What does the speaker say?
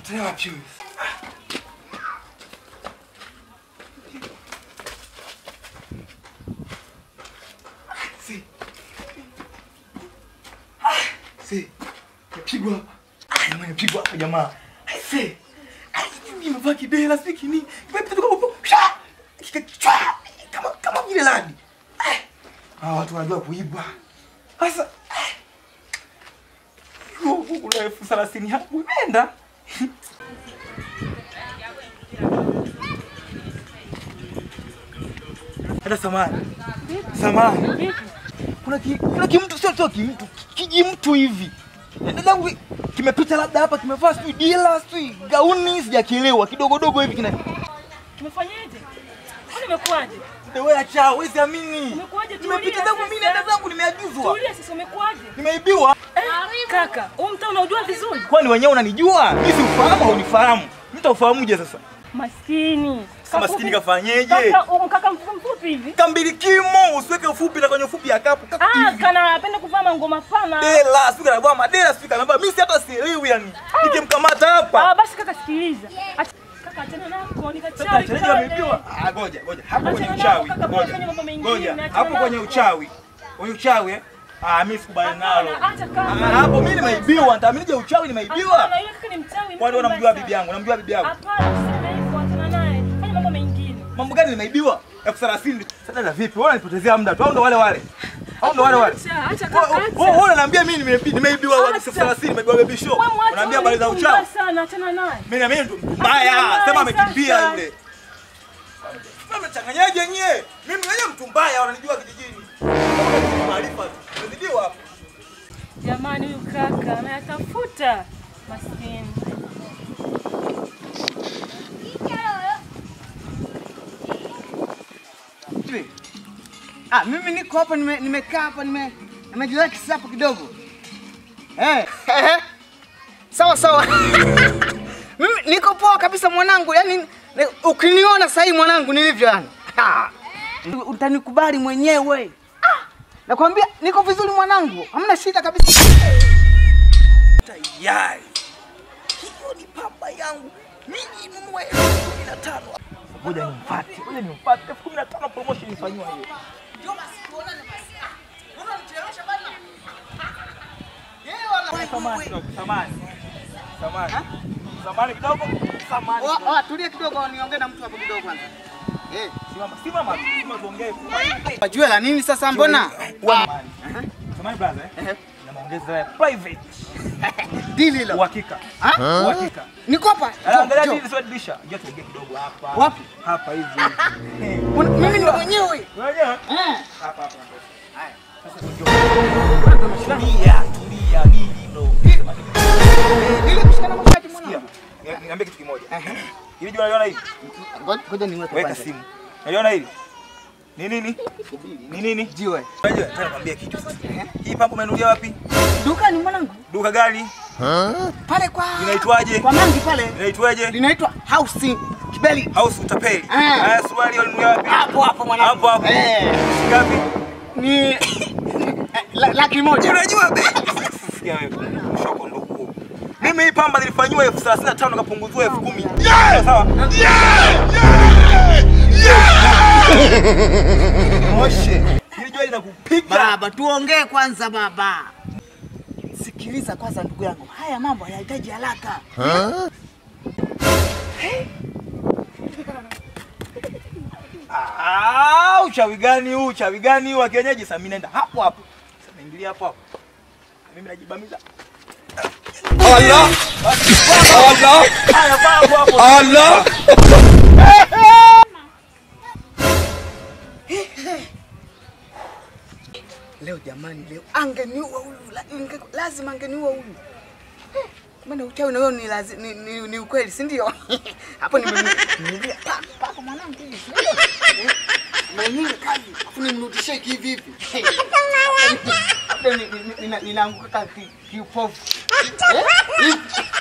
Potea wapi huyu? Si. Si. Nimepigwa hapa. Ah, jamani nimepigwa hapa jamaa. Ai si. Ai mimi nimevaa kidela siki kini. Nimepita kama sha. Kika kama kama vile ladi. Ai. Ah, watu wanajua kuiba. Sasa huku kuna elfu thelathini hapo imeenda. Hata samani. Samani. Kuna ki, kuna kimtu sio sio kimtu, kiji mtu hivi. Dadangu kimepita labda hapa kimevaa sijui dila sijui gauni sijakielewa kidogo dogo hivi kina Tumefanyaje? Kwani imekuwaje? wewe acha wewe siamini. Umekuwaje? Tulia Nimepita zangu mimi na sasa. dada zangu nimeagizwa. Tulia sasa umekuwaje? Nimeibiwa. Eh, kaka, huu mtaa unaujua vizuri? Kwani wenyewe unanijua? Mimi si ufahamu au unifahamu? Mtu ufahamuje sasa? Maskini. Sasa maskini Kafupi- kafanyeje? Kaka, um, kaka mfupi mfupi hivi. Kambilikimo, usiweke ufupi na kwenye ufupi ya kapu kaka Ah, hivi. kana anapenda kuvaa mangoma pana. Dela, sika na bwana madela sika na mimi si hata sielewi yani. Nikimkamata hapa. Ah, basi kaka sikiliza. Acha- Kaka achana nako, ni Sasa kachawi. chenyeji ameibiwa. Ah, ngoja, ngoja. Hapo kwenye Achana uchawi. nako, kaka, Ngoja. unafanya mambo mengine, Ngoja. achana Hapo kwenye nako. uchawi. Kwenye uchawi eh? Ah, mimi sikubali nalo. Hapana, acha kaka. Ah, hapo mimi nimeibiwa. Nitaaminije uchawi nimeibiwa? Hapana, yule kaka ni mchawi. Kwani mtu unamjua mbaya bibi yangu? Unamjua bibi yangu? Hapana, useme hivyo, achana naye. Fanya mambo mengine. Mambo gani nimeibiwa? Elfu thelathini. Sasa dada vipi? Wewe unanipotezea muda tu. Au ndo wale wale? Au ndo wale wale? Acha, acha Wewe kaka, acha. wewe unaniambia mimi nimeibi- nimeibiwa Acha. elfu thelathini, nimeibiwa baby show. Wewe mwache Unaniambia habari za huyu uchawi? mtu mbaya sana, achana naye. Mimi na mimi ndo mbaya. Achana Sema naye amekimbia sasa. yule. Mimi mchanganyaje nyie? Mimi mwenyewe mtu mbaya wananijua kijijini. Maarifa tu. Umezidiwa hapo. Jamani, huyu kaka anayatafuta maskini. Vipi? Ah, mimi niko hapa nime- nimekaa hapa nime nimerelax hapo kidogo. Eh, eh. Sawa sawa. mimi niko poa kabisa mwanangu. Yaani ni- ukiniona sasa hivi mwanangu nilivyo yani. Ha. Utanikubali mwenyewe. Ah, nakwambia niko vizuri mwanangu. Hamna shida kabisa. Tayari. Hiyo ni pamba yangu. Mimi ninunue elfu kumi na tano. Ngoja nimfuate. Ngoja nimfuate. Elfu kumi na tano promotion ifanywa hiyo. Samani kidogo, samani. Samani. Samani kidogo. Samani. Wa- wa, tulia kidogo niongee na mtu hapo kidogo kwanza. Eh, Simama, simama, simama tuongee. wajua la nini sasa mbona? Samani. Samani brother. eh? Na maongezi ya private. Dili hilo. Uhakika. Ah? Uhakika. Niko hapa. Ala, Angalia Jo, jo. hili sio dirisha. Njoo tuongee kidogo hapa. Wapi? Hapa hivi. Eh, Una- Mimi ndo mwenyewe. Wenyewe. Eh. Hapa hapa. Haya. Sasa njoo. Tulia, tulia, hili ndo. Dili kushikana mashati mwanangu. Sikia, ni- niambie kitu kimoja. Hili jua unaliona hili? Ngoja ngoja niweke Weka kwanza. simu. Unaliona hili? Ni nini? Ni nini? Jiwe. Unajua, nataka nikwambie kitu sasa. Hii pampu umenunulia wapi? Dukani mwanangu. Duka gani? Pale kwa Inaitwaje? Kwa mangi pale. Inaitwaje? Linaitwa House Kibeli. House utapeli. Ah. Haya, swali ulinunulia wapi? Hapo hapo mwanangu. Hapo hapo. Eh. Ngapi? Ni eh, la- laki moja. Unajua bei. Sikia wewe. Shoko ndo huo. Mimi hii pamba nilifanyiwa elfu thelathini na tano nikapunguzwa elfu kumi. Sawa? Moshe. Hili jua linakupiga. Baba, tuongee kwanza baba. Sikiliza kwanza ndugu yangu. Haya mambo hayahitaji haraka. Ah, uchawi gani huu? Uchawi gani huu wa kienyeji? Sasa mimi naenda hapo hapo. Sasa naingilia hapo hapo. Mimi najibamiza. Allah Allah Haya, vaa hapo hapo. Allah Leo jamani, leo angeniua huyu, la- inge- lazima angeniua huyu. Eh, Maana uchawi na wewe ni, lazi- ni, ni, ni ukweli, si ndio? Hapo nimemnulia pako mwanangu hivi. si ndio? Eh, Mwenyewe kazi, afu nimrudishie hivi hivi. Hapo ni- ni- ni- nina- ninaanguka ki- kiupofu. Eh? Hivi.